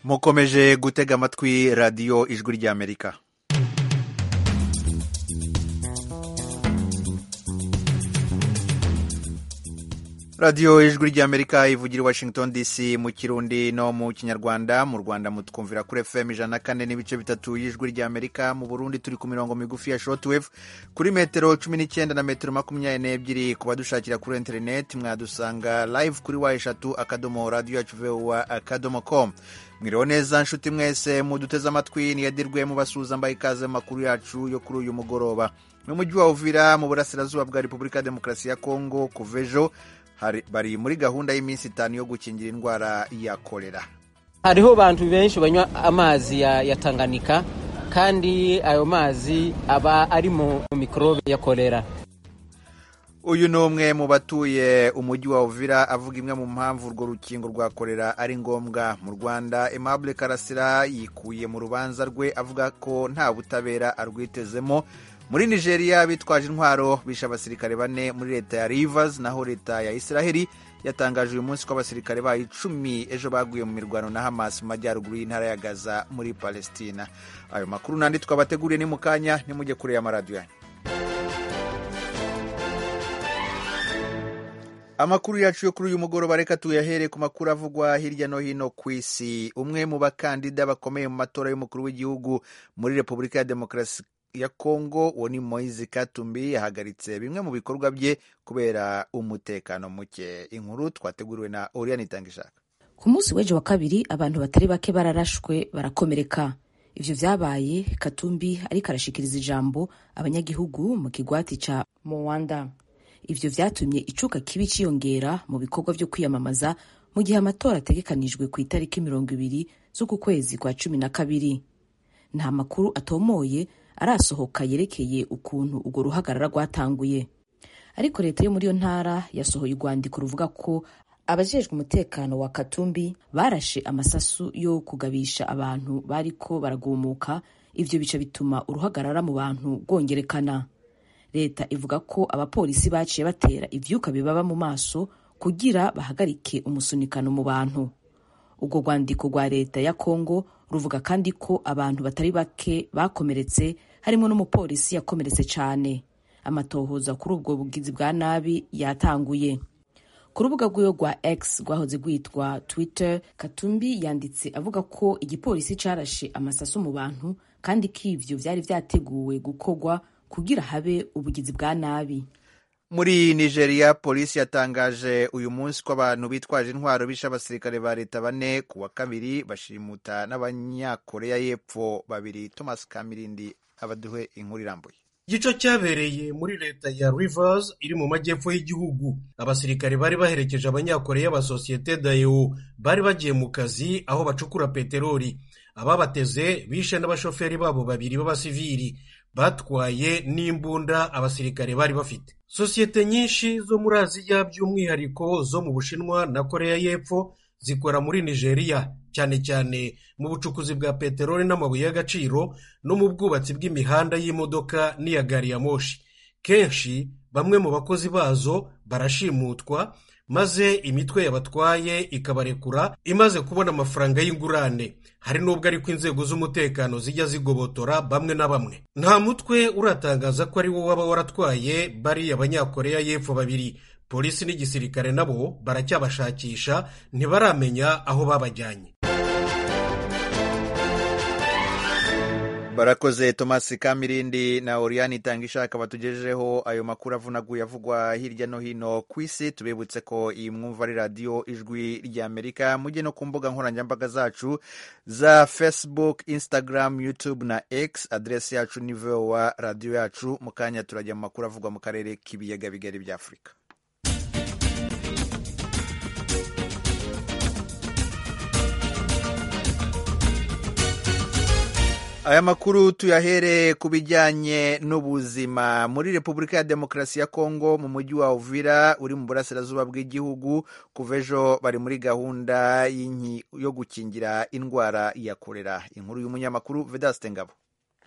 mukomeje gutega amatwi radiyo ijwi ry'amerika radiyo ijwi ry'amerika ivugira i washington dc mu kirundi no mu kinyarwanda mu rwanda mutwumvira kuri fm ijana kane n'ibice bitatu y'ijwi ry'amerika mu burundi turi ku mirongo migufi ya shortwave kuri metero cumi n'icyenda na metero makumyabiri n'ebyiri ku badushakira kuri interineti mwadusanga live kuri wa eshatu akadomo radiyo yacu vuba akadomo komu mwiriwe neza nshuti mwese muduteze amatwi niyadirwe mubasuhuza mbaye ikaze mu makuru yacu yo kuri uyu mugoroba mu mujyi wa uvira mu burasirazuba bwa repubulika ya demokarasi ya kongo kuva ejo bari muri gahunda y'iminsi itanu yo gukingira indwara ya korera hariho abantu benshi banywa amazi ya, ya tanganika kandi ayo mazi aba ari mu mikorobe ya korera uyu ni umwe mu batuye umujyi wa uvira avuga imwe mu mpamvu urwo rukingo rwa korera ari ngombwa mu rwanda aimable karasira yikuye mu rubanza rwe avuga ko nta butabera arwitezemo muri nigeria bitwaje intwaro bishe abasirikare bane muri leta ya rivers naho leta ya israheli yatangaje uyu munsi ko abasirikare bayo icumi ejo baguye mu mirwano na hamas mu majyaruguru y'intara ya gaza muri palestina ayo makuru n'andi twabateguriye ni mu kanya nimujye kure y'amaradiyo yanyu amakuru yacu yo kuri uyu mugoroba reka tuyahere ku makuru avugwa hirya no hino ku isi umwe mu bakandida bakomeye mu matora y'umukuru w'igihugu muri repubulika ya demokarasi ya Kongo uwo ni Moise Katumbi yahagaritse bimwe mu bikorwa bye kubera umutekano muke inkuru twateguriwe na Oriane Tangishaka ku munsi w'ejo wa kabiri abantu batari bake bararashwe barakomereka ivyo vyabaye Katumbi ariko arashikiriza ijambo abanyagihugu mu kigwati ca Moanda ivyo vyatumye icuka kibi ciyongera mu bikorwa vyo kwiyamamaza mu gihe amatora ategekanijwe ku itariki mirongo ibiri z'uku kwezi kwa cumi na kabiri nta makuru atomoye arasohoka yerekeye ukuntu urwo ruhagarara rwatanguye ariko leta yo muri iyo ntara yasohoye urwandiko ruvuga ko abajejwe umutekano wa katumbi barashe amasasu yo kugabisha abantu bariko baragumuka ivyo bica bituma uruhagarara mu bantu rwongerekana leta ivuga ko abapolisi baciye batera ivyuka bibaba mu maso kugira bahagarike umusunikano mu bantu urwo rwandiko rwa leta ya kongo ruvuga kandi ko abantu batari bake bakomeretse harimo n'umupolisi yakomeretse cyane amatohoza kuri ubwo bugizi bwa nabi yatanguye ku rubuga rwiwe rwa x rwahoze rwitwa twitter katumbi yanditse avuga ko igipolisi cyarashe amasaso mu bantu kandi ko ivyo vyari vyateguwe gukorwa kugira habe ubugizi bwa nabi muri nigeria polisi yatangaje uyu munsi ko abantu bitwaje intwaro bishe abasirikare ba leta bane ku wa kabiri bashimuta n'abanyakoreya y'epfo babiri thomas kamirindi abaduhe inkuru irambuye igico cyabereye muri leta ya rivers iri mu majyepfo y'igihugu abasirikare bari baherekeje abanyakoreya ba sosiyete dayo bari bagiye mu kazi aho bacukura peteroli ababateze bishe n'abashoferi babo babiri b'abasivili batwaye n'imbunda abasirikare bari bafite sosiyete nyinshi zo muri aziya by'umwihariko zo mu bushinwa na koreya y'epfo zikora muri nigeria cyane cyane mu bucukuzi bwa peteroli n'amabuye y'agaciro no mu bwubatsi bw'imihanda y'imodoka n'iya gari ya moshi kenshi bamwe mu bakozi bazo barashimutwa maze imitwe yabatwaye ikabarekura imaze kubona amafaranga y'ingurane hari n'ubwo ariko inzego z'umutekano zijya zigobotora bamwe na bamwe nta mutwe uratangaza ko ari wo waba waratwaye bari abanyakoreya y'epfo babiri polisi n'igisirikare nabo baracyabashakisha ntibaramenya aho babajyanye barakoze Thomas Kamirindi na Oriane Itangishaka batugejejeho ayo makuru avunaguye avugwa hirya no hino ku isi tubibutse ko iyi mwumva ari radiyo ijwi ry'Amerika mujye no ku mbuga nkoranyambaga zacu za Facebook, Instagram, YouTube na X adresi yacu ni VOA radiyo yacu mu kanya turajya mu makuru avugwa mu karere k'ibiyaga bigari bya Afurika aya makuru tuyahere ku bijyanye n'ubuzima muri repubulika ya demokarasi ya kongo mu mujyi wa uvira uri mu burasirazuba bw'igihugu kuva ejo bari muri gahunda yo gukingira indwara ya korera inkuru y'umunyamakuru vedaste ngabo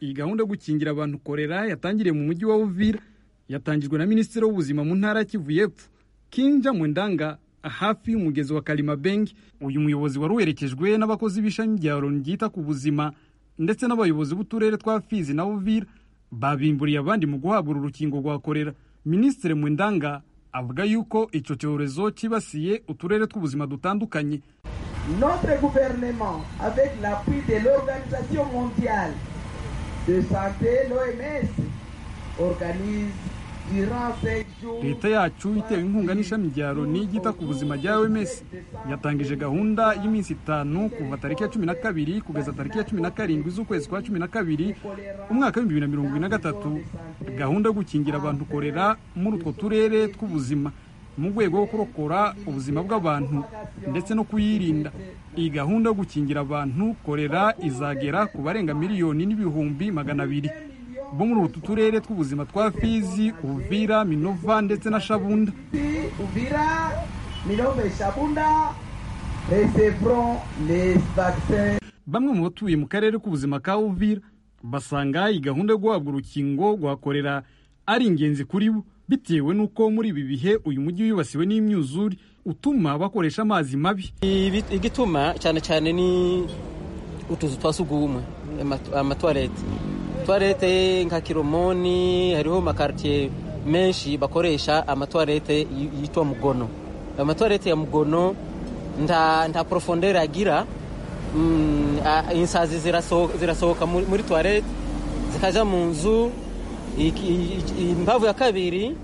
iyi gahunda yo gukingira abantu korera yatangiriye mu mujyi wa uvira yatangijwe na minisitiri w'ubuzima mu ntara ya kivu y'epfo kinja mwendanga hafi y'umugezi wa karimabenge uyu muyobozi wari werekejwe n'abakozi b'ishami rya loni ryita ku buzima ndetse n'abayobozi b'uturere twa fizi na uvira babimburiye abandi mu guhabwa uru rukingo rwa korera minisitiri mwendanga avuga yuko icyo cyorezo cyibasiye uturere tw'ubuzima dutandukanye Notre gouvernement, avec l'appui de l'Organisation mondiale de santé, l'OMS, organise durant cinq jours leta yacu itewe inkunga n'ishami rya loni ryita ku buzima rya oms yatangije gahunda y'iminsi itanu kuva tariki ya cumi na kabiri kugeza tariki ya cumi na karindwi z'ukwezi kwa cumi na kabiri umwaka w'ibihumbi bibiri na mirongo ibiri na gatatu gahunda yo gukingira abantu korera muri utwo turere tw'ubuzima mu rwego rwo kurokora ubuzima bw'abantu ndetse no kuyirinda iyi gahunda yo gukingira abantu korera izagera ku barenga miliyoni n'ibihumbi magana abiri bo muri utu turere tw'ubuzima twa fizi uvira minova ndetse na shabunda Uvira, Milombe et Chabunda recevront les vaccins bamwe mu batuye mu karere k'ubuzima ka uvira basanga iyi gahunda yo guhabwa urukingo rwa korera ari ingenzi kuri bo bitewe n'uko muri ibi bihe uyu mujyi wibasiwe n'imyuzure utuma bakoresha amazi mabi Ibi- igituma cyane cyane ni utuzu twa sugumwe amatu- amatuwarete tuwarete nka kiromoni hariho makaritiye menshi bakoresha amatuwarete yi- yitwa mugono amatuwarete ya mugono nta nta porofondere agira Mm, a- insazi ziraso- zirasohoka muri muri tuwarete zikajya mu nzu Iki- i- i- imbavu ya kabiri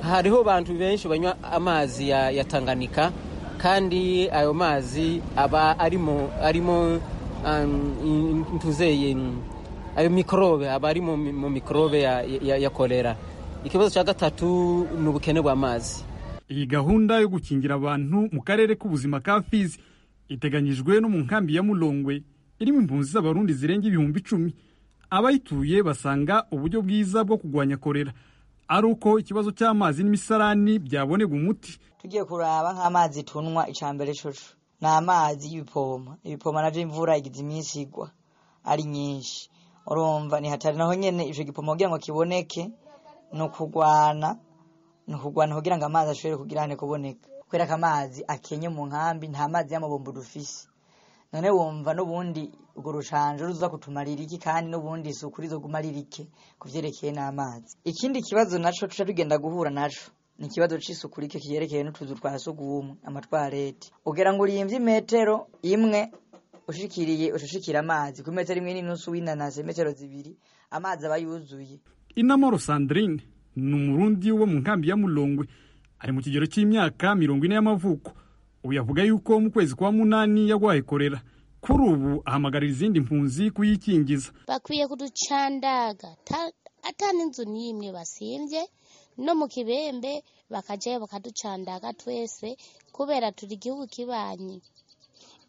hariho abantu benshi banywa amazi ya, ya tanganika kandi ayo mazi aba arimo arimo um, in- ntuzeye mm, ayo mikorobe aba ari mu mi- mu mikorobe ya, ya, ya kolera ikibazo cya gatatu ni ubukene bw'amazi iyi gahunda yo gukingira abantu mu karere k'ubuzima ka fizi iteganyijwe no mu nkambi ya mulongwe irimo impunzi z'abarundi zirenga ibihumbi icumi abayituye basanga uburyo bwiza bwo kurwanya korera ari uko ikibazo cy'amazi n'imisarani byabonerwa umuti tugiye kuraba nk'amazi tunywa icya mbere cucu ni amazi y'ibipoma ibipoma nabyo imvura igize iminsi igwa ari nyinshi urumva ni hatari naho nyine icyo gipoma kugira ngo kiboneke ni ukugwana ni ukugwana kugira ngo amazi ashobore kugirane kuboneka kubera ko amazi akenye mu nkambi nta mazi y'amabombo dufise none wumva n'ubundi urwo rushanje ruza kutumarira iki kandi n'ubundi isuku rizoguma ririke ku byerekeye n'amazi ikindi kibazo naco tuca tugenda guhura naco ni ikibazo c'isuku rike kiyerekeye n'utuzu twa sugumwe amatwarete ugira ngo urimvye imetero imwe ushikiriye ushishikira amazi ku metero imwe n'inusu w'inanasi metero zibiri amazi aba yuzuye inamoro sandrine ni umurundi wo mu nkambi ya mulongwe ari mu kigero cy'imyaka mirongo ine y'amavuko uyu avuga yuko mu kwezi kwa munani yarwaye korera kuri ubu ahamagarira izindi mpunzi kuyikingiza bakwiye kuducandaga ta- atani inzu n'imwe basimbye no mu kibembe bakajayo bakaducandaga twese kubera turi igihugu kibanyi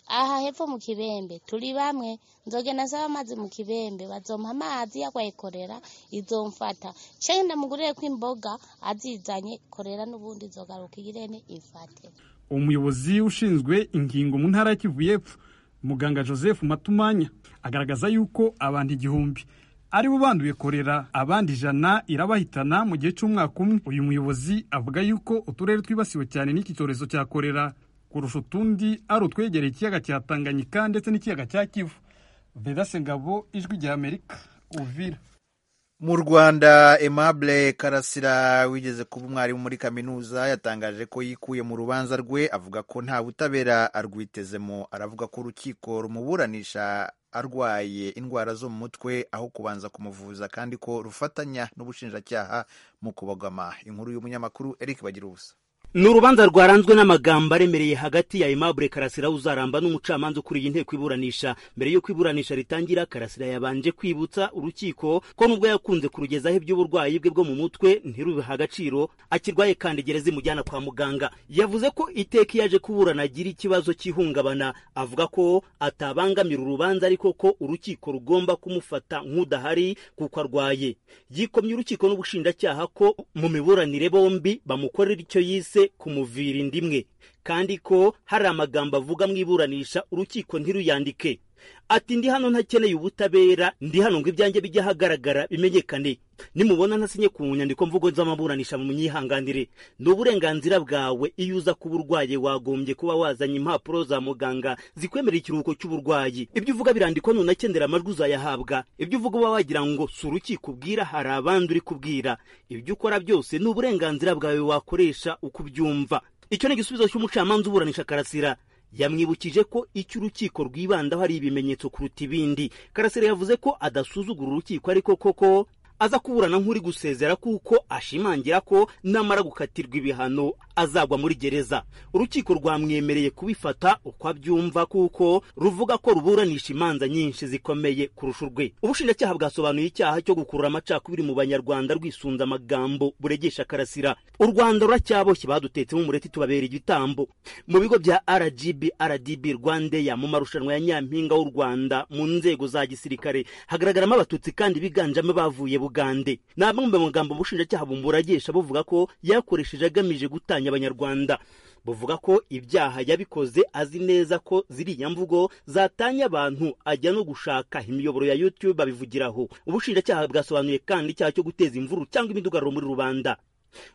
aha hepfo mu kibembe turi bamwe nzogenda nsaba amazi mu kibembe bazompa amazi yarwaye korera izomfata cenga ndamugurire ko imboga azizanye korera n'ubundi zogaruka irene ifate umuyobozi ushinzwe ingingo mu ntara ya kivu y'epfo muganga joseph matumanya agaragaza yuko abantu igihumbi ari bo banduye korera abandi ijana irabahitana mu gihe cy'umwaka umwe uyu muyobozi avuga yuko uturere twibasiwe cyane n'iki cyorezo cya korera kurusha utundi ari utwegereye ikiyaga cya tanganyika ndetse n'ikiyaga cya kivu vedase ngabo ijwi rya amerika uvira mu rwanda aimable karasira wigeze kuba umwarimu muri kaminuza yatangaje ko yikuye mu rubanza rwe avuga ko nta butabera arwitezemo aravuga ko urukiko rumuburanisha arwaye indwara zo mu mutwe aho kubanza kumuvuza kandi ko rufatanya n'ubushinjacyaha mu kubogama inkuru y'umunyamakuru eric bagira ubusa ni urubanza rwaranzwe n'amagambo aremereye hagati ya aimable karasira uzaramba n'umucamanza ukuriye inteko iburanisha mbere y'uko iburanisha ritangira karasira yabanje kwibutsa urukiko ko nubwo yakunze kurugezaho iby'uburwayi bwe bwo mu mutwe ntirubiha agaciro akirwaye kandi gereza imujyana kwa muganga yavuze ko iteka iyo aje kuburana agira ikibazo cy'ihungabana avuga ko atabangamira urubanza ariko ko urukiko rugomba kumufata nk'udahari kuko arwaye yikomye urukiko n'ubushinjacyaha ko mu miburanire bombi bamukorera icyo yise kumuvira indimwe kandi ko hari amagambo avuga mu iburanisha urukiko ntiruyandike ati ndi hano ntakeneye ubutabera ndi hano ngo ibyanjye bijye ahagaragara bimenyekane nimubona ntasinye ku nyandiko mvugo z'amaburanisha mu myihanganire ni uburenganzira bwawe iyo uza kuba urwaye wagombye kuba wazanye impapuro za muganga zikwemerera ikiruhuko cy'uburwayi ibyo uvuga birandikwa nunakendera amajwi uzayahabwa ibyo uvuga uba wagira ngo si urukiko ubwira hari abandi uri kubwira ibyo ukora byose ni uburenganzira bwawe wakoresha uko ubyumva icyo ni igisubizo cy'umucamanza uburanisha karasira yamwibukije ko icyo urukiko rwibandaho ari ibimenyetso kuruta ibindi karasira yavuze ko adasuzugura urukiko ariko koko aza kuburana nk'uri gusezera kuko ashimangira ko namara gukatirwa ibihano azagwa muri gereza urukiko rwamwemereye kubifata uko abyumva kuko ruvuga ko ruburanisha imanza nyinshi zikomeye kurusha urwe ubushinjacyaha bwasobanuye icyaha cyo gukurura amacakubiri mu banyarwanda rwisunze amagambo buregesha karasira u rwanda ruracyaboshye badutetsemo umureti tubabera igitambo mu bigo bya rgb rdb rwandeya mu marushanwa ya nyampinga w'u rwanda mu nzego za gisirikare hagaragaramo abatutsi kandi biganjemo bavuye bugande ni amwe mu magambo ubushinjacyaha bumburagisha buvuga ko yakoresheje agamije gutanya abanyarwanda buvuga ko ibyaha yabikoze azi neza ko ziriya mvugo zatanya abantu ajya no gushaka imiyoboro ya youtube abivugiraho ubushinjacyaha bwasobanuye kandi icyaha cyo guteza imvururu cyangwa imidugararo muri rubanda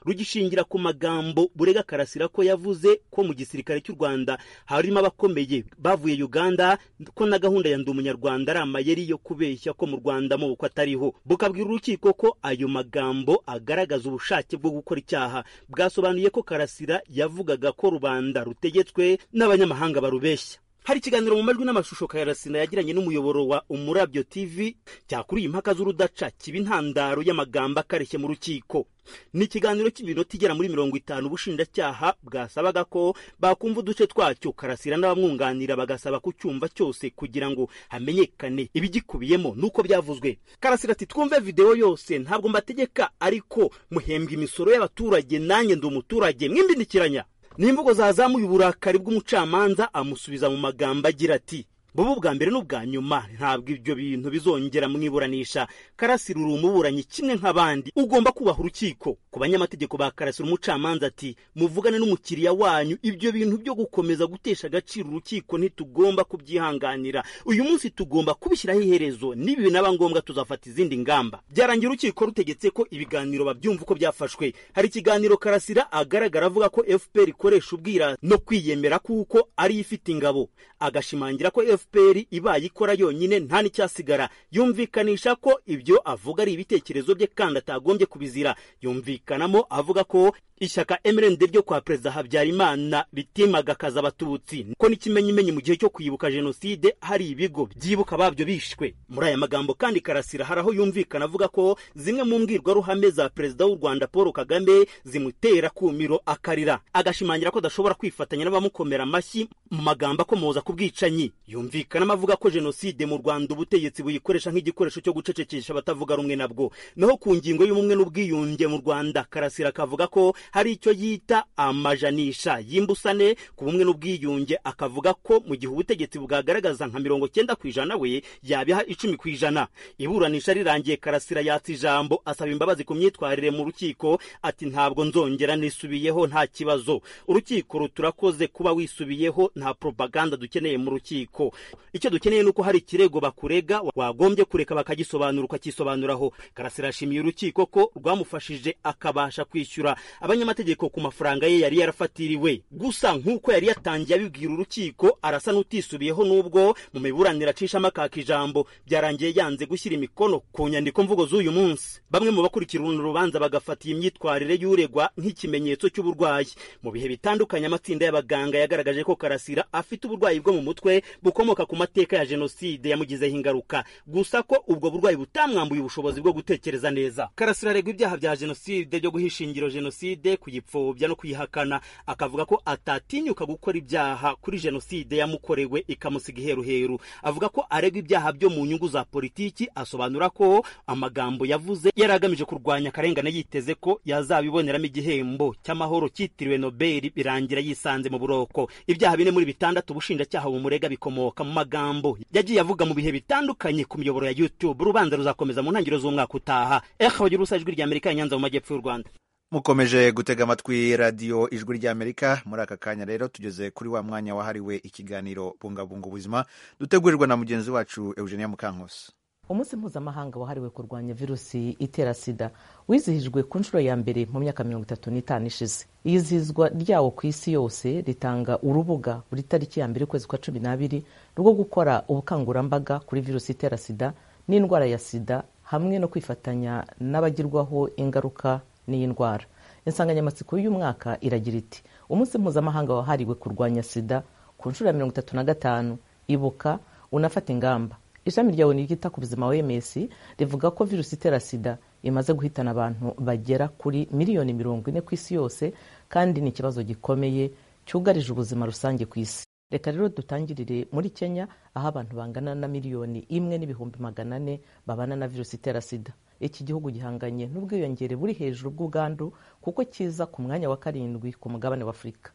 rugishingira ku magambo burega karasira ko yavuze ko mu gisirikare cy'u rwanda harimo abakomeye bavuye uganda ko na gahunda ya ndi umunyarwanda ari amayeri yo kubeshya ko mu rwanda amaboko atariho bukabwira urukiko ko ayo magambo agaragaza ubushake bwo gukora icyaha bwasobanuye ko karasira yavugaga ko rubanda rutegetswe n'abanyamahanga barubeshya hari ikiganiro mu majwi n'amashusho karasira yagiranye n'umuyoboro wa umurabyo tv cyakuriye impaka z'urudaca kiba intandaro y'amagambo akareshye mu rukiko ni ikiganiro cy'iminota igera muri mirongo itanu ubushinjacyaha bwasabaga ko bakumva uduce twacyo karasira n'abamwunganira bagasaba ku cyumva cyose kugira ngo hamenyekane ibigikubiyemo n'uko byavuzwe karasira ati twumve videwo yose ntabwo mbategeka ariko muhembwa imisoro y'abaturage nanjye ndi umuturage mwimbindikiranya n'imvugo zazamuye uburakari bw'umucamanza amusubiza mu magambo agira ati bubu bwa mbere n'ubwa nyuma ntabwo ibyo bintu bizongera mu iburanisha karasira uri umuburanyi kimwe nk'abandi ugomba kubaha urukiko ku banyamategeko ba karasira umucamanza ati muvugane n'umukiriya wanyu ibyo bintu byo gukomeza gutesha agaciro urukiko ntitugomba kubyihanganira uyu munsi tugomba kubishyiraho iherezo n'ibi binaba ngombwa tuzafata izindi ngamba byarangira urukiko rutegetse ko ibiganiro babyumva uko byafashwe hari ikiganiro karasira agaragara avuga ko fpr ikoresha ubwirasi no kwiyemera kuko ariyo ifite ingabo agashimangira ko FPR fpr ibaye ikora yonyine nta n'icyasigara yumvikanisha ko ibyo avuga ari ibitekerezo bye kandi atagombye kubizira yumvikanamo avuga ko ishyaka mrnd ryo kwa perezida habyarimana ritimagakaza abatutsi ko n'ikimenyimenyi mu gihe cyo kwibuka jenoside hari ibigo byibuka babyo bishwe muri aya magambo kandi karasira hari aho yumvikana avuga ko zimwe mu mbwirwaruhame za perezida w'u rwanda paul kagame zimutera kumiro akarira agashimangira ko adashobora kwifatanya n'abamukomera amashyi mu magambo akomoza ku bwicanyi yumvikanamo avuga ko jenoside mu rwanda ubutegetsi buyikoresha nk'igikoresho cyo gucecekesha abatavuga rumwe nabwo naho ku ngingo y'ubumwe n'ubwiyunge mu rwanda karasira kavuga ko hari icyo yita amajanisha y'imbusane ku bumwe n'ubwiyunge akavuga ko mu gihe ubutegetsi bwagaragaza nka mirongo cyenda ku ijana we yabiha icumi ku ijana iburanisha rirangiye karasira yatsa ijambo asaba imbabazi ku myitwarire mu rukiko ati ntabwo nzongera nisubiyeho nta kibazo urukiko ruturakoze kuba wisubiyeho nta propaganda dukeneye mu rukiko icyo dukeneye ni uko hari ikirego bakurega wagombye kureka bakagisobanura ukakisobanuraho karasira yashimiye urukiko ko rwamufashije akabasha kwishyura abanyamategeko ku mafaranga ye yari yarafatiriwe gusa nk'uko yari yatangiye abibwira urukiko arasa n'utisubiyeho n'ubwo mu miburanire acishamo akaka ijambo byarangiye yanze gushyira imikono ku nyandiko mvugo z'uyu munsi bamwe mu bakurikirana urubanza bagafata iyi myitwarire y'uregwa nk'ikimenyetso cy'uburwayi mu bihe bitandukanye amatsinda y'abaganga yagaragaje ko karasira afite uburwayi bwo mu mutwe bukomoka ku mateka ya jenoside yamugizeho ingaruka gusa ko ubwo burwayi butamwambuye ubushobozi bwo gutekereza neza karasira aregwa ibyaha bya jenoside byo guha ishingiro jenoside kuyipfobya no kuyihakana akavuga ko atatinyuka gukora ibyaha kuri jenoside yamukorewe ikamusiga iheruheru avuga ko aregwa ibyaha byo mu nyungu za politiki asobanura ko amagambo yavuze yari agamije kurwanya akarengane yiteze ko yazabiboneramo igihembo cy'amahoro cyitiriwe nobeli birangira yisanze mu buroko ibyaha bine muri bitandatu ubushinjacyaha bumurega bikomoka mu magambo yagiye avuga mu bihe bitandukanye ku miyoboro ya youtube urubanza ruzakomeza mu ntangiriro z'umwaka utaha ejo ijwi rya amerika ya nyanza mu majyepfo y'u rwanda mukomeje gutega amatwi radiyo ijwi ry'amerika muri aka kanya rero tugeze kuri wa mwanya wahariwe ikiganiro bungabunga ubuzima dutegurirwa na mugenzi wacu eugenia mukankusi umunsi mpuzamahanga wahariwe kurwanya virusi itera sida wizihijwe ku nshuro ya mbere mu myaka mirongo itatu n'itanu ishize iyizihizwa ryawo ku isi yose ritanga urubuga buri tariki ya mbere ukwezi kwa cumi n'abiri rwo gukora ubukangurambaga kuri virusi itera sida n'indwara ya sida hamwe no kwifatanya n'abagirwaho ingaruka n'iyi ndwara insanganyamatsiko y'uyu mwaka iragira iti umunsi mpuzamahanga wahariwe kurwanya sida ku nshuro ya mirongo itatu na gatanu ibuka unafata ingamba ishami rya oni ryita ku buzima wms rivuga ko virusi itera sida imaze guhitana abantu bagera kuri miliyoni mirongo ine ku isi yose kandi ni ikibazo gikomeye cyugarije ubuzima rusange ku isi reka rero dutangirire muri kenya aho abantu bangana na miliyoni imwe n'ibihumbi magana ane babana na virusi itera sida iki gihugu gihanganye n'ubwiyongere buri hejuru bw'ubwandu kuko kiza ku mwanya wa karindwi ku mugabane wa afurika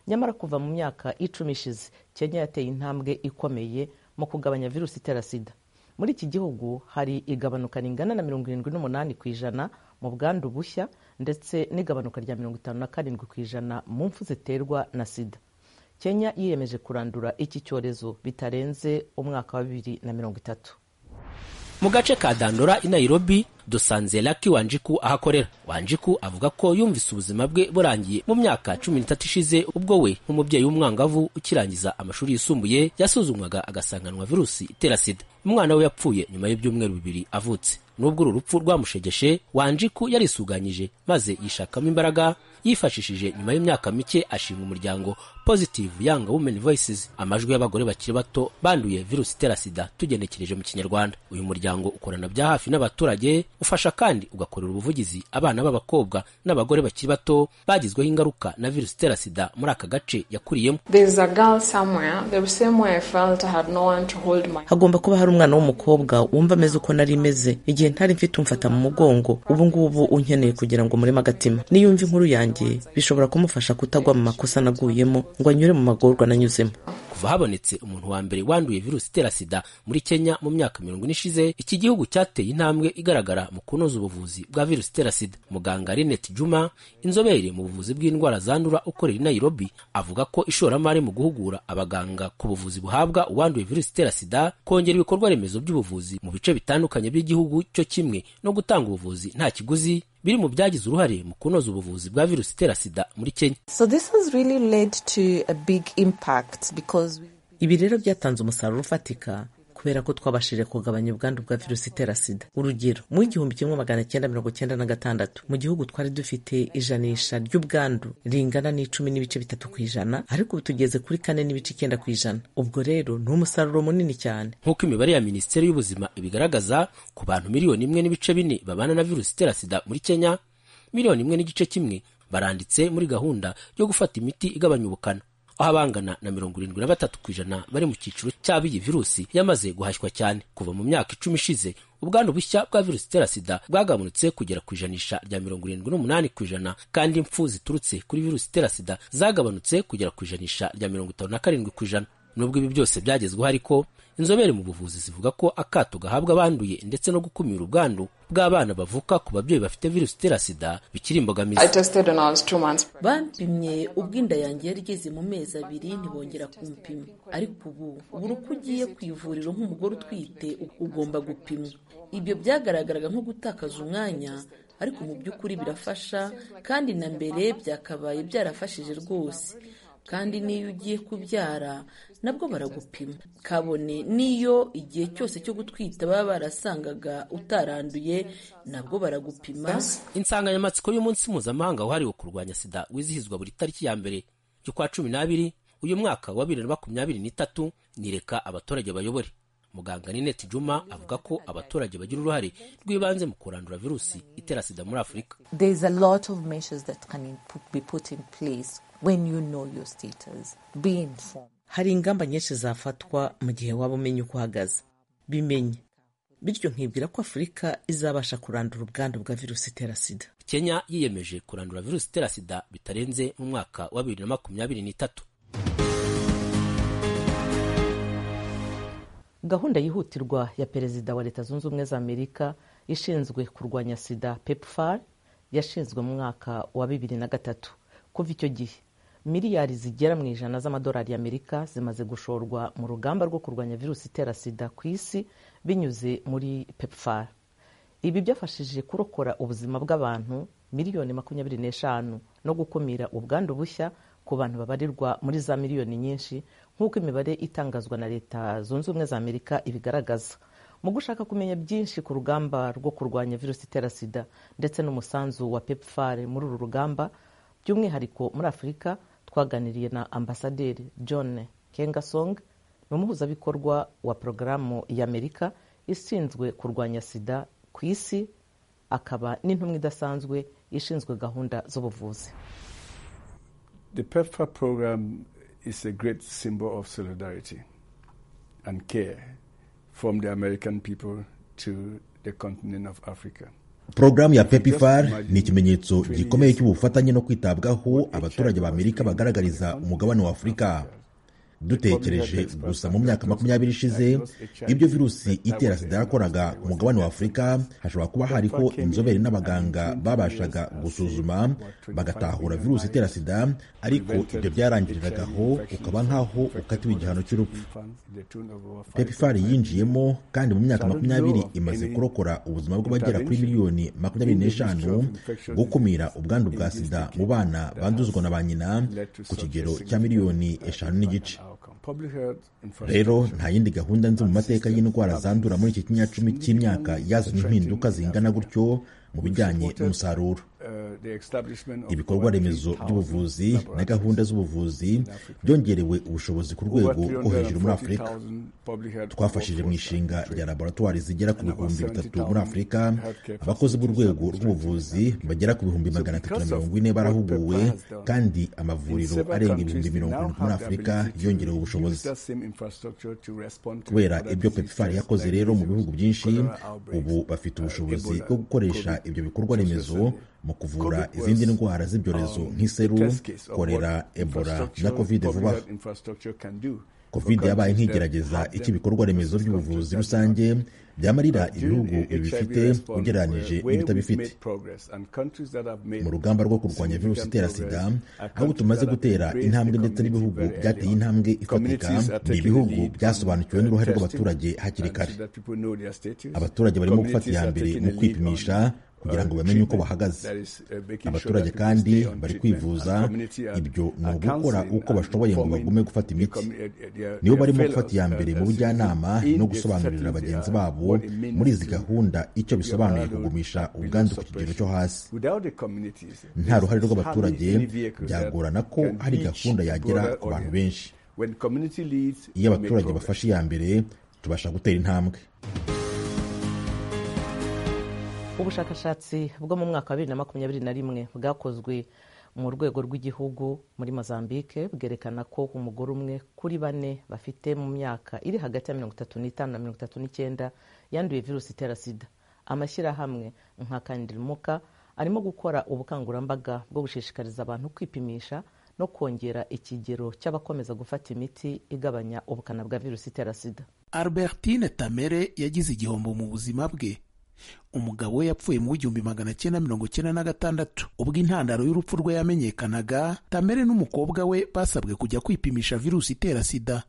nyamara kuva mu myaka icumi ishize kenya yateye intambwe ikomeye mu kugabanya virusi itera sida muri iki gihugu hari igabanuka ringana na mirongo irindwi n'umunani ku ijana mu bwandu bushya ndetse n'igabanuka rya mirongo itanu na karindwi ku ijana mu mfu ziterwa na sida kenya yiyemeje kurandura iki cyorezo bitarenze umwaka wa bibiri na mirongo itatu mu gace ka dandora i nairobi dusanze laki wanjiku ahakorera wanjiku avuga ko yumvise ubuzima bwe burangiye mu myaka cumi n'itatu ishize ubwo we nk'umubyeyi w'umwangavu ukirangiza amashuri yisumbuye yasuzumwaga agasanganwa virusi itera sida umwana we yapfuye nyuma y'ibyumweru bibiri avutse n'ubwo uru rupfu rwamushegeshe wanjiku yarisuganyije maze yishakamo imbaraga yifashishije nyuma y'imyaka mike ashinga umuryango positive yanga women voices amajwi y'abagore bakiri bato banduye virusi itera sida tugenekereje mu kinyarwanda uyu muryango ukorana bya hafi n'abaturage ufasha kandi ugakorera ubuvugizi abana b'abakobwa n'abagore bakiri bato bagizweho ingaruka na virusi itera sida muri aka gace yakuriyemo hagomba kuba hari umwana w'umukobwa wumva ameze uko nari meze igihe ntari mfite umfata mu mugongo ubu ngubu unkeneye kugira ngo mureme agatima niyo yumva inkuru yanjye bishobora kumufasha kutagwa mu makosa naguyemo ngo anyure mu magorwa nanyuzemo kuva habonetse umuntu wa mbere wanduye virusi itera sida muri kenya mu myaka mirongo ine ishize iki gihugu cyateye intambwe igaragara mu kunoza ubuvuzi bwa virusi itera sida muganga rinette juma inzobere mu buvuzi bw'indwara zandura ukorera i nairobi avuga ko ishoramari mu guhugura abaganga ku buvuzi buhabwa uwanduye virusi itera sida kongera ibikorwa remezo by'ubuvuzi mu bice bitandukanye by'igihugu cyo kimwe no gutanga ubuvuzi nta kiguzi biri mu byagize uruhare mu kunoza ubuvuzi bwa virusi itera sida muri kenya ibi rero byatanze umusaruro ufatika kubera ko twabashije kugabanya ubwandu bwa virusi itera sida urugero mu igihumbi kimwe magana cyenda mirongo cyenda na gatandatu mu gihugu twari dufite ijanisha ry'ubwandu ringana n'icumi n'ibice bitatu ku ijana ariko ubu tugeze kuri kane n'ibice icyenda ku ijana ubwo rero ni umusaruro munini cyane nk'uko imibare ya minisiteri y'ubuzima ibigaragaza ku bantu miliyoni imwe n'ibice bine babana na virusi itera sida muri kenya miliyoni imwe n'igice kimwe baranditse muri gahunda yo gufata imiti igabanya ubukana aho abangana na mirongo irindwi na batatu ku ijana bari mu cyiciro cy'ab'iyi virusi yamaze guhashywa cyane kuva mu myaka icumi ishize ubwandu bushya bwa virusi itera sida bwagabanutse kugera ku ijanisha rya mirongo irindwi n'umunani ku ijana kandi impfu ziturutse kuri virusi itera sida zagabanutse kugera ku ijanisha rya mirongo itanu na karindwi ku ijana nubwo ibi byose byagezweho ariko inzobere mu buvuzi zivuga ko akato gahabwa abanduye ndetse no gukumira ubwandu bw'abana bavuka ku babyeyi bafite virusi itera sida bikiri imbogamizi bampimye ubwo inda yanjye yari igeze mu mezi abiri ntibongera kumpima ariko ubu buri uko ugiye ku ivuriro nk'umugore utwite ugomba gupimwa ibyo byagaragaraga nko gutakaza umwanya ariko mu by'ukuri birafasha kandi na mbere byakabaye byarafashije rwose kandi n'iyo ugiye kubyara nabwo baragupima kabone n'iyo igihe cyose cyo gutwita baba barasangaga utaranduye nabwo baragupima insanganyamatsiko y'umunsi mpuzamahanga wahariwe kurwanya sida wizihizwa buri tariki ya mbere y'ukwa cumi n'abiri uyu mwaka wa bibiri na makumyabiri n'itatu nireka abaturage bayobore muganga ninete juma avuga ko abaturage bagira uruhare rw'ibanze mu kurandura virusi itera sida muri afurika hari ingamba nyinshi zafatwa mu gihe waba umenya uko uhagaze bimenye bityo nkibwira ko afurika izabasha kurandura ubwandu bwa virusi itera sida kenya yiyemeje kurandura virusi itera sida bitarenze mu mwaka wa bibiri na makumyabiri n'itatu gahunda yihutirwa ya perezida wa leta zunze ubumwe za amerika ishinzwe kurwanya sida pepfar yashinzwe mu mwaka wa bibiri na gatatu kuva icyo gihe miliyari zigera mu ijana z'amadolari y'amerika zimaze gushorwa mu rugamba rwo kurwanya virusi itera sida ku isi binyuze muri pepfar ibi byafashije kurokora ubuzima bw'abantu miliyoni makumyabiri n'eshanu no gukumira ubwandu bushya ku bantu babarirwa muri za miliyoni nyinshi nk'uko imibare itangazwa na leta zunze ubumwe za amerika ibigaragaza mu gushaka kumenya byinshi ku rugamba rwo kurwanya virusi itera sida ndetse n'umusanzu wa pepfar muri uru rugamba by'umwihariko muri afurika twaganiriye na ambasaderi john kengasong ni umuhuzabikorwa wa porogaramu y'amerika ishinzwe kurwanya sida ku isi akaba n'intumwa idasanzwe ishinzwe gahunda z'ubuvuzi The PEPFAR program is a great symbol of solidarity and care from the American people to the continent of Africa. porogaramu ya pepifar ni ikimenyetso gikomeye cy'ubufatanye no kwitabwaho abaturage b'amerika bagaragariza umugabane wa afurika dutekereje gusa mu myaka makumyabiri ishize ibyo virusi itera sida yakoraga ku mugabane wa afurika hashobora kuba hariho inzobere n'abaganga babashaga gusuzuma bagatahura virusi itera sida ariko ibyo byarangiriragaho ukaba nk'aho ukatiwe igihano cy'urupfu pepifari yinjiyemo kandi mu myaka makumyabiri imaze kurokora ubuzima bw'abagera kuri miliyoni makumyabiri n'eshanu gukumira ubwandu bwa sida mu bana banduzwa na ba nyina ku kigero cya miliyoni eshanu n'igice rero nta yindi gahunda nzi mu mateka y'indwara zandura muri iki kinyacumi cy'imyaka yazanye impinduka zingana gutyo mu bijyanye n'umusaruro ibikorwa remezo by'ubuvuzi na gahunda z'ubuvuzi byongerewe ubushobozi ku rwego rwo hejuru muri afurika twafashije mu ishinga rya laboratwari zigera ku bihumbi bitatu muri afurika abakozi b'urwego rw'ubuvuzi bagera ku bihumbi magana atatu na mirongo ine barahuguwe kandi amavuriro arenga ibihumbi mirongo irindwi muri afurika yongerewe ubushobozi kubera ibyo pepifari yakoze rero mu bihugu byinshi ubu bafite ubushobozi bwo gukoresha ibyo bikorwa remezo mu kuvura izindi ndwara z'ibyorezo nk'iseru korera ebola na kovide vuba aha kovide yabaye nk'igerageza icy'ibikorwa remezo by'ubuvuzi rusange byamarira ibihugu bibifite ugereranije n'ibitabifite mu rugamba rwo kurwanya virusi itera sida aho tumaze gutera intambwe ndetse n'ibihugu byateye intambwe ifatika ni ibihugu byasobanukiwe n'uruhare rw'abaturage hakiri kare abaturage barimo gufata iya mbere mu kwipimisha kugira ngo bamenye uko bahagaze abaturage kandi bari kwivuza ibyo ni ugukora uko bashoboye ngo bagume gufata imiti nibo barimo gufata iya mbere mu bujyanama no gusobanurira bagenzi babo muri izi gahunda icyo bisobanuye kugumisha ubwandu ku kigero cyo hasi nta ruhare rw'abaturage byagorana ko hari gahunda yagera ku bantu benshi iyo abaturage bafashe iya mbere tubasha gutera intambwe ubushakashatsi bwo mu mwaka wa bibiri na makumyabiri na rimwe bwakozwe mu rwego rw'igihugu muri mozambique bwerekana ko umugore umwe kuri bane bafite mu myaka iri hagati ya mirongo itatu n'itanu na mirongo itatu n'icyenda yanduye virusi itera sida amashyirahamwe nka kandirimuka arimo gukora ubukangurambaga bwo gushishikariza abantu kwipimisha no kongera ikigero cy'abakomeza gufata imiti igabanya ubukana bwa virusi itera sida albertine tamere yagize igihombo mu buzima bwe umugabo we yapfuye mu w'igihumbi magana cyenda mirongo cyenda na gatandatu ubwo intandaro y'urupfu rwe yamenyekanaga tamere n'umukobwa we basabwe kujya kwipimisha virusi itera sida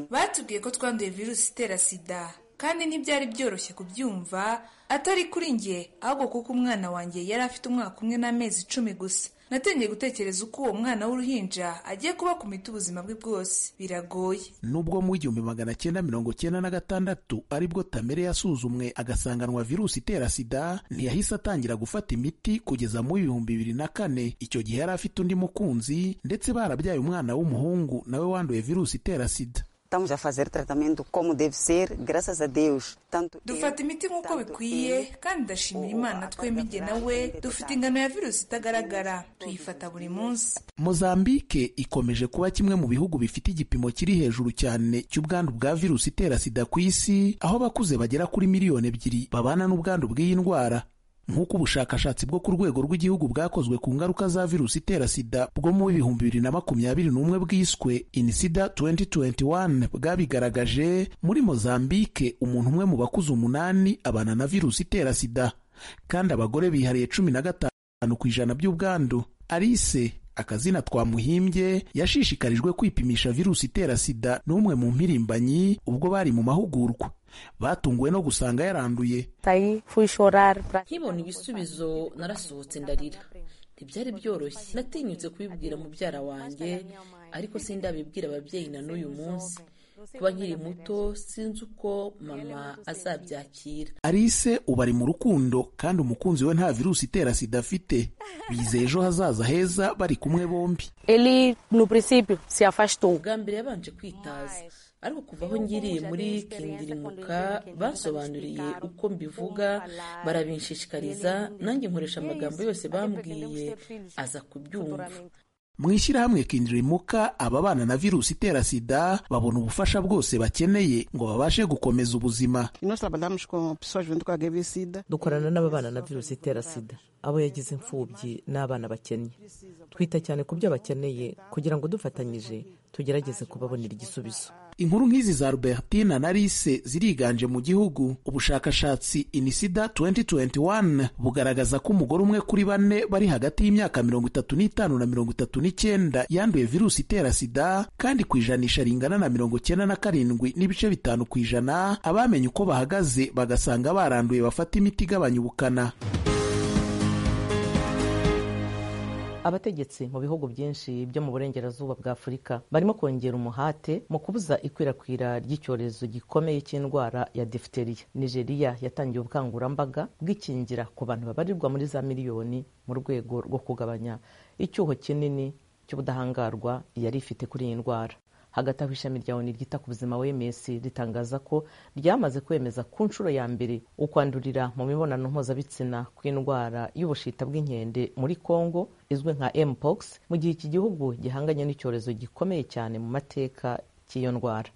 batubwiye ko twanduye virusi itera sida kandi ntibyari byoroshye kubyumva atari kuri njye ahubwo kuko umwana wanjye yari afite umwaka umwe n'amezi icumi gusa natangiye gutekereza uko uwo mwana w'uruhinja agiye kuba ku miti ubuzima bwe bwose biragoye nubwo mu igihumbi magana cyenda mirongo cyenda na gatandatu aribwo tamere yasuzumwe agasanganwa virusi itera sida ntiyahise atangira gufata imiti kugeza mu ibihumbi bibiri na kane icyo gihe yari afite undi mukunzi ndetse barabyaye umwana w'umuhungu nawe wanduye virusi itera sida estamos a fazer tratamento como deve ser, graças a Deus. Tanto dufata imiti nk'uko bikwiye kandi ndashimira imana twemige nawe dufite ingano ya virusi itagaragara tuyifata buri munsi mozambike ikomeje kuba kimwe mu bihugu bifite igipimo kiri hejuru cyane cy'ubwandu bwa virusi itera sida ku isi aho abakuze bagera kuri miliyoni ebyiri babana n'ubwandu bw'iyi ndwara nk'uko ubushakashatsi bwo ku rwego rw'igihugu bwakozwe ku ngaruka za virusi itera sida bwo mu bihumbi bibiri na makumyabiri n'umwe bwiswe inisida 2021 bwabigaragaje muri mozambike umuntu umwe mu bakuze umunani abana na virusi itera sida kandi abagore bihariye cumi na gatanu ku ijana by'ubwandu arise akazina twamuhimbye yashishikarijwe kwipimisha virusi itera sida n'umwe mu mpirimbanyi ubwo bari mu mahugurwa batunguwe no gusanga yaranduye nkibona ibisubizo narasohotse ndarira ntibyari byoroshye natinyutse kubibwira mubyara wanjye ariko sindabibwira ababyeyi na n'uyu munsi kuba nkiri muto sinzi uko mama azabyakira Alice ubu ari mu rukundo kandi umukunzi we nta virusi itera sida afite bizeye ejo hazaza heza bari kumwe bombi bwa mbere yabanje kwitaza ariko kuva aho ngiriye muri kindirimuka basobanuriye uko mbivuga barabinshishikariza nanjye nkoresha amagambo yose bambwiye aza kubyumva mu ishyirahamwe kindirimuka ababana na virusi itera sida babona ubufasha bwose bakeneye ngo babashe gukomeza ubuzima dukorana n'ababana na virusi itera sida abo yagize imfubyi n'abana bakennye twita cyane ku byo bakeneye kugira ngo dufatanyije tugerageze kubabonera igisubizo inkuru nk'izi za Albertina na Alice ziriganje mu gihugu ubushakashatsi inisida 2021 bugaragaza ko umugore umwe kuri bane bari hagati y'imyaka mirongo itatu n'itanu na mirongo itatu n'icyenda yanduye virusi itera sida kandi ku ijanisha ringana na mirongo cyenda na karindwi n'ibice bitanu ku ijana abamenye uko bahagaze bagasanga baranduye bafata imiti igabanya ubukana abategetsi mu bihugu byinshi byo mu burengerazuba bwa afurika barimo kongera umuhate mu kubuza ikwirakwira ry'icyorezo gikomeye cy'indwara ya diphtheria nigeria yatangiye ubukangurambaga bw'ikingira ku bantu babarirwa muri za miliyoni mu rwego rwo kugabanya icyuho kinini cy'ubudahangarwa yari ifite kuri iyi ndwara hagati aho ishami rya oni ryita ku buzima wms ritangaza ko ryamaze kwemeza ku nshuro ya mbere ukwandurira mu mibonano mpuzabitsina kw'indwara y'ubushita bw'inkende muri congo izwi nka mpox mu gihe iki gihugu gihanganye n'icyorezo gikomeye cyane mu mateka cy'iyo ndwara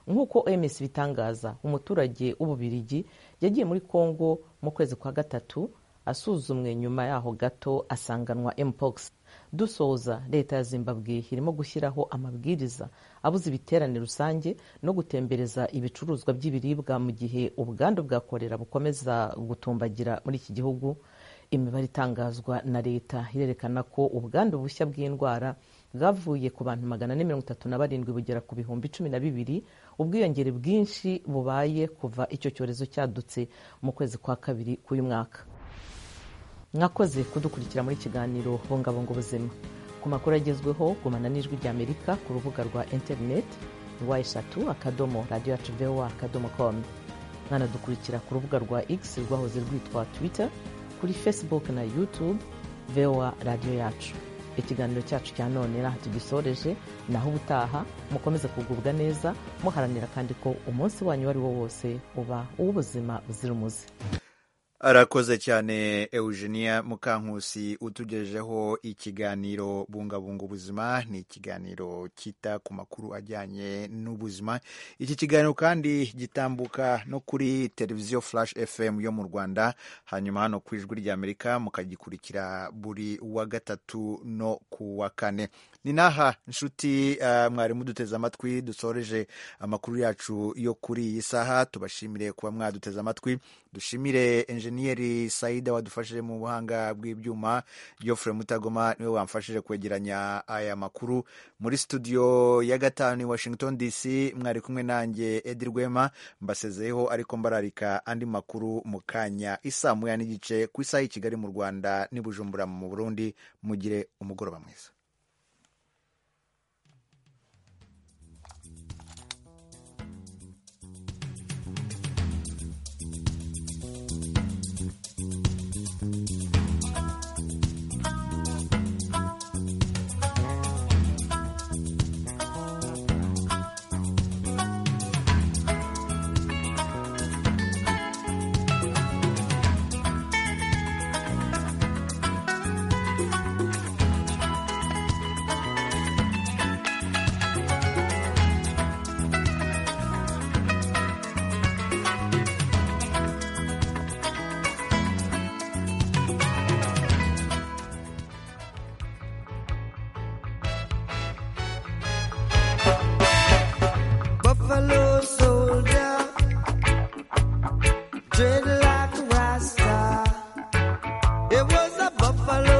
nk'uko oms bitangaza umuturage w'ububirigi yagiye muri congo mu kwezi kwa gatatu asuzumwe nyuma yaho gato asanganwa mpox dusoza leta ya zimbabwe irimo gushyiraho amabwiriza abuze ibiterane rusange no gutembereza ibicuruzwa by'ibiribwa mu gihe ubwandu bwa korera bukomeza gutumbagira muri iki gihugu imibare itangazwa na leta irerekana ko ubwandu bushya bw'indwara bwavuye ku bantu magana ane mirongo itatu na barindwi bugera ku bihumbi cumi na bibiri ubwiyongere bwinshi bubaye kuva icyo cyorezo cyadutse mu kwezi kwa kabiri k'uyu mwaka mwakoze kudukurikira muri kiganiro bungabunga ubuzima ku makuru agezweho gumana n'ijwi ry'amerika ku rubuga rwa interineti rwa eshatu akadomo radiyo yacu voa akadomo komu mwanadukurikira ku rubuga rwa x rwahoze rwitwa twitter kuri facebook na youtube voa radiyo yacu ikiganiro cyacu cya none aha tugisoreje naho ubutaha mukomeze kugubwa neza muharanira kandi ko umunsi wanyu uwo ari wo wose uba uw'ubuzima buzira umuze arakoze cyane eugenia mukankusi utugejeho ikiganiro bungabunga ubuzima ni ikiganiro cyita ku makuru ajyanye n'ubuzima iki kiganiro kandi gitambuka no kuri televiziyo flash fm yo mu rwanda hanyuma hano ku ijwi ry'amerika mukagikurikira buri wa gatatu no ku wa kane ni n'aha nshuti uh, mwari muduteze amatwi dusoreje amakuru yacu yo kuri iyi saha tubashimire kuba mwaduteze amatwi dushimire enjeniyeri sayida wadufashije mu buhanga bw'ibyuma geoffrey mutagoma niwe wamfashije kwegeranya aya makuru muri studio ya gatanu i washington dc mwari kumwe nanjye edi rwema mbasezeyeho ariko mbararika andi makuru mu kanya isaa moya n'igice ku isaha i kigali mu rwanda n'i bujumbura mu burundi mugire umugoroba mwiza buffalo